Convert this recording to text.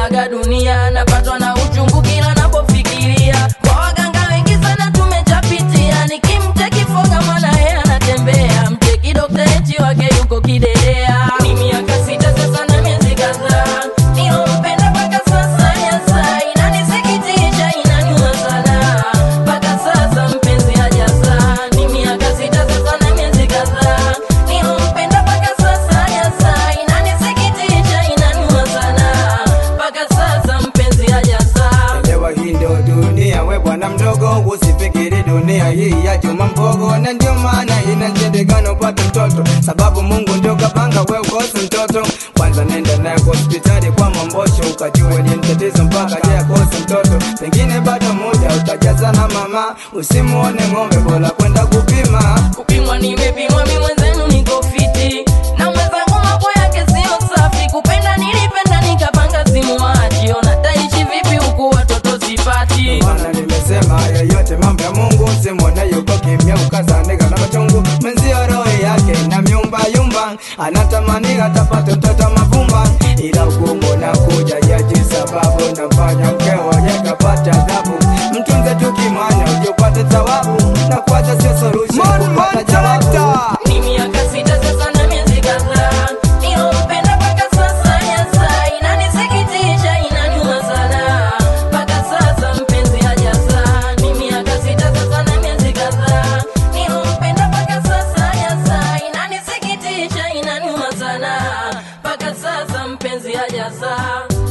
nimeaga dunia napatwa na uchungu kila napofikiria kwa waganga wengi sana tumechapitia nikimcheki foga mwana yeye anatembea mcheki dokta eti wake yuko kidedea ni miaka sita sasa na miezi kadhaa nilompenda mpaka sasa yasa inanisikitisha inaniuma sana mpaka sasa mpenzi hajazaa ni miaka sita sasa na miezi kadhaa nilompenda mpaka sasa yasa inanisikitisha inaniuma sana mpaka sasa mpenzi hajazaa Elewa hii ndo dunia, we bwana mdogo, usifikiri dunia hii ya juma mbogo, na ndio maana inashindikana upate mtoto, sababu Mungu ndio kapanga we ukose mtoto. Kwanza nenda naye kwa hospitali kwa mambosho, ukajue ni mtatizo mpaka je akose mtoto, pengine bado muda utajazana mama, usimuone ng'ombe, bora kwenda kupima. kupimwa nimepimwa mi mwenzenu niko fiti na mwenzangu mambo yake sio safi kupenda nilipenda nikapanga simuachi ona taishi vipi huku watoto sipati Maana nimesema yoyote mambo ya Mungu, simwone yuko kimya, ukazanika na machungu. Mwenzio roho yake na myumba yumba, anatamani atapate mtoto mavumba, ila ugumu na kuja yaji sababu nafanya mkeo yakapata adhabu. Mtunze tu kimanya uje upate thawabu, na kuacha sio solution kupata jawabu. ni miaka sita sasa na miezi kadhaa nilompenda mpaka sasa yasa inanisikitisha inaniuma sana mpaka sasa mpenzi hajazaa ni miaka sita sasa na miezi kadhaa nilompenda mpaka sasa yasa inanisikitisha inaniuma sana mpaka sasa mpenzi hajazaa